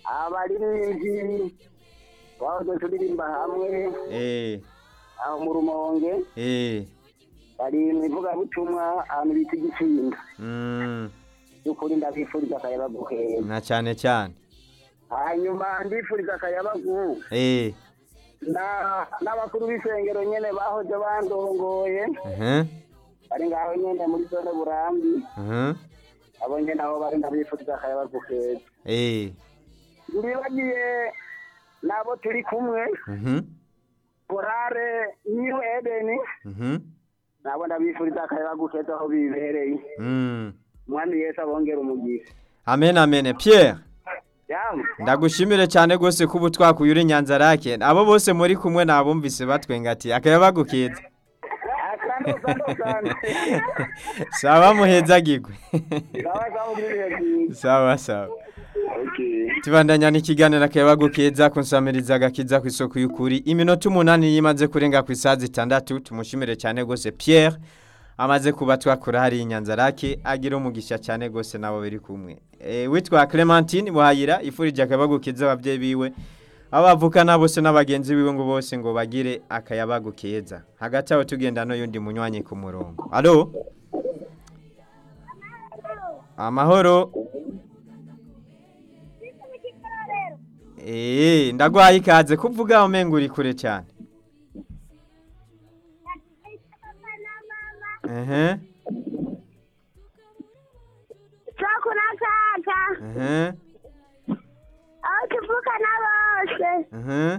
abaririmbyi bahoze turirimba hamwe eh aho mu rumonge eh bari mu ivugabutumwa ahantu bita igitsinda mm by'ukuri ndabifuriza akayabagu keza na cyane cyane hanyuma ndifuriza akayabagu eh na- n'abakuru b'isengero nyene bahoze bandongoye mhm bari ngaho nyene muri zone burambi mhm abo nyene aho bari ndabifuriza akayabagu keza eh ndibagiye nabo turi kumwe mhm korale new edeni mhm nabo ndabifuriza akayabagu keza aho bibereye mm umwami yesu abongera umugisha amen amen pierre yamu ndagushimire cyane rwose ko ubu twakuye uri nyanza rake abo bose muri kumwe nabumvise batwenga ati akayabagukeza asante asante asante sawa muhezagirwe sawa sawa muri ibihe byiza sawa sawa okay tubandanya n'ikiganiro akayabagukeza kunsamiriza agakiza ku isoko y'ukuri iminota umunani yimaze kurenga ku isaha zitandatu tumushimire cyane rwose pierre amaze kuba twakura hari inyanza rake agira umugisha cyane rwose nabo biri kumwe e, witwa clementine buhayira ifurije akayabagukeza ababyeyi biwe abo bavukana bose n'abagenzi biwe ngo bose ngo bagire akayabagukeza hagati aho tugenda n'uyundi munywanyi ku murongo alo amahoro Eee ndagwaye ikaze kuvuga umenga uri kure cyane ehe Soko na kaka ehe aho tuvukana bose ehe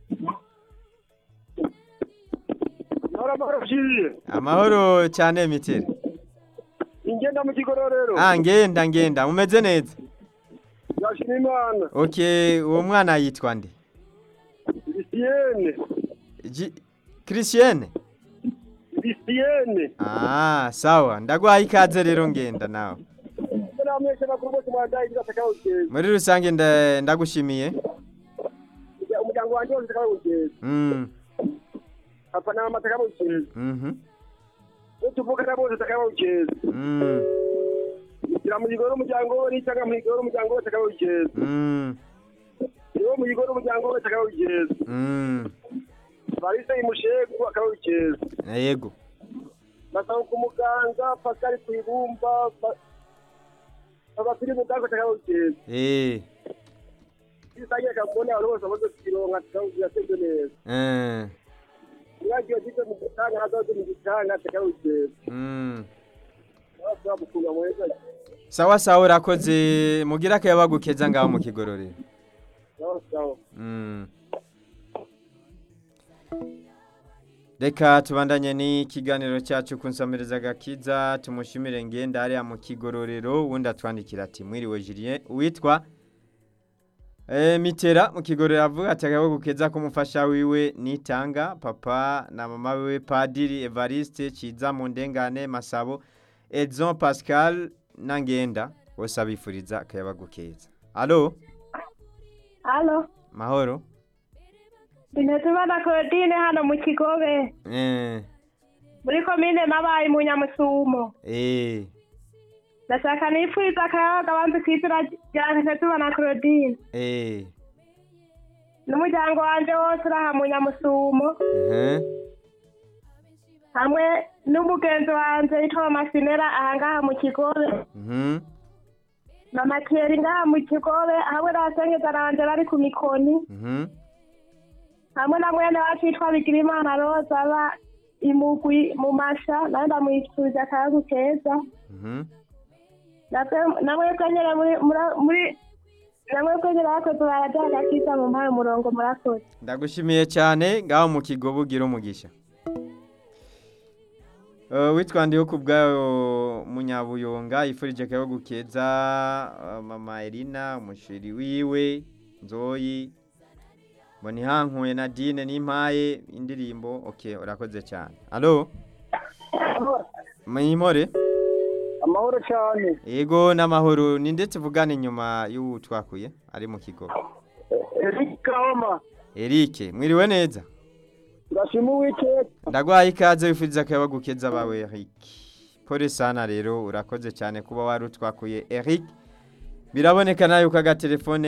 Nora barashiye amahoro cyane mitire ingenda mu kigororero ah ngenda ngenda mumeze neza yashima imana okay uwo mwana yitwa nde Christiane Ji- christiane Christiane ah sawa ndagwaye ikaze rero ngenda nawe namwesha bakuru bose mwadaye gatakaukeza muri rusange nda- ndagushimiye umuryango wanjye wose utakawukeza mm papa na mama atakawukeza mhm utuvukana bose utakawukeza mm gira mu gigoro umuryango we n'icanga mu gigoro umuryango we utakawukeza mm niwo mu gigoro umuryango we utakawukeza mm Barisa imushegu akawukeza yego basaba ku muganga pascal ku ibumba baba turi muganga atakawukeza eh isagiye kabone abantu bose bamaze kukironka atakawukeza ateze neza eh niyagiye gite mu gitanga azaze mu gitanga atakawukeza mm baba bamukunga muheza sawa sawa urakoze mugira akayabagukeza ngaho mu kigororero sawa sawa Mm. reka tubandanye n'ikiganiro cyacu ku nsamiriza agakiza tumushimire ngenda hariya mu kigororero ubundi atwandikira ati mwiriwe julien witwa Eh, mitera mu kigororero avuga ati akabagukeza k'umufasha wiwe nitanga papa na mama wiwe padiri evariste kiza mu ndengane masabo edson pascal na ngenda bose abifuriza akayabagukeza alo halo mahoro Binatubana Claudine hano mu Kigobe Eh, muri komine Mabayi mu Nyamusumo eh, ndashaka nifuriza akayabaga banze ku izina rya Binatubana Claudine eh, n'umuryango wanje wose uri aha mu Nyamusumo eh, hamwe n'umugenzi wanje yitwa Masinera aha ngaha mu Kigobe mhm, mama Thierry ngaha mu Kigobe hamwe n'abasengeza banje bari ku mikoni mhm, hamwe na mwene wacu yitwa Bigirimana Rose aba imugwi mu masha nawe ndamwifuriza akayagu keza mhm. Natwe- namwebwe nyene muri muri- muri namwebwe nyene bakoze barajya agakiza mu mpaye umurongo murakoze ndagushimiye cyane ngaho mu kigo ugira umugisha Eh, witwa ndiho ku bwayo munyabuyonga yifurije akayaho gukeza eh, mama Elina umushiri wiwe nzoyi mbona ihankuye na dine n'impaye indirimbo okay urakoze cyane alo mwimore amahoro cyane yego n'amahoro ni ndetse vugana inyuma y'ubu twakuye ari mu kigo Eric Kahoma Eric mwiriwe neza ndashima uwiteka ndagwaye ikaze wifuriza akayabagukeza abawe Eric pole sana rero urakoze cyane kuba wari utwakuye Eric biraboneka nawe yuko agatelefone